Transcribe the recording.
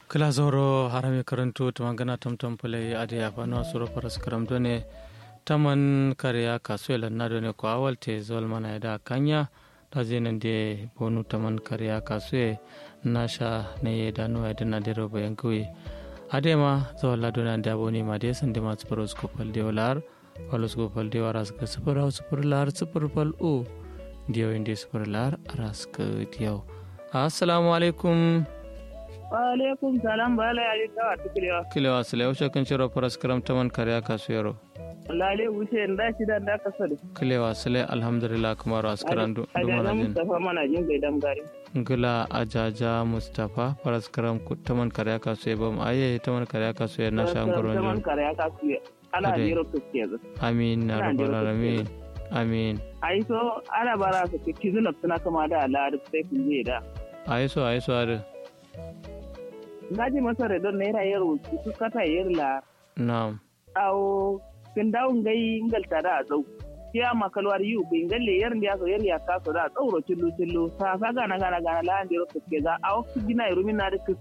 kila zoro harami karanto tumangana tamtam pale ade afano suro paras karam done taman kariya kasuela na done ko awal te zol mana da kanya da zenen de bonu taman kariya kasue nasha ne da no ade na de robo yankui ade ma zawalla dona da boni ma de sande ma sporo sko pal de olar walos go pal de waras ka sporo sporo lar sporo pal o dio inde sporo lar aras ka dio assalamu alaikum alaikum salam bala ya yi kawa tukulewa kilewa sile wuce kan ciro faras karam taman kariya kasu yaro lale wuce da shi da da kasa da kilewa sile alhamdulillah kuma ro askaran du ajaja mustafa mana jin gai dam gari ngila ajaja mustafa faras karam ku taman kariya kasu bam aye taman kariya kasu ya nasha ngoron taman kariya kasu ala Ade. jiro kuske zu amin na Ina rabbal jira alamin amin ai so ana bara su ke kizu na suna kama da ala da sai kun je da ayi so ayi so ade ngaji masa redon naira yaro su kata yar la na'am awo kin dawo ngai ngalta da zau kiya makalwar yu bin galle yar ndiya so yar ya kaso da tsauro tillu tillu sa sa gana gana gana la ndiro kuske za awo gina irumi na da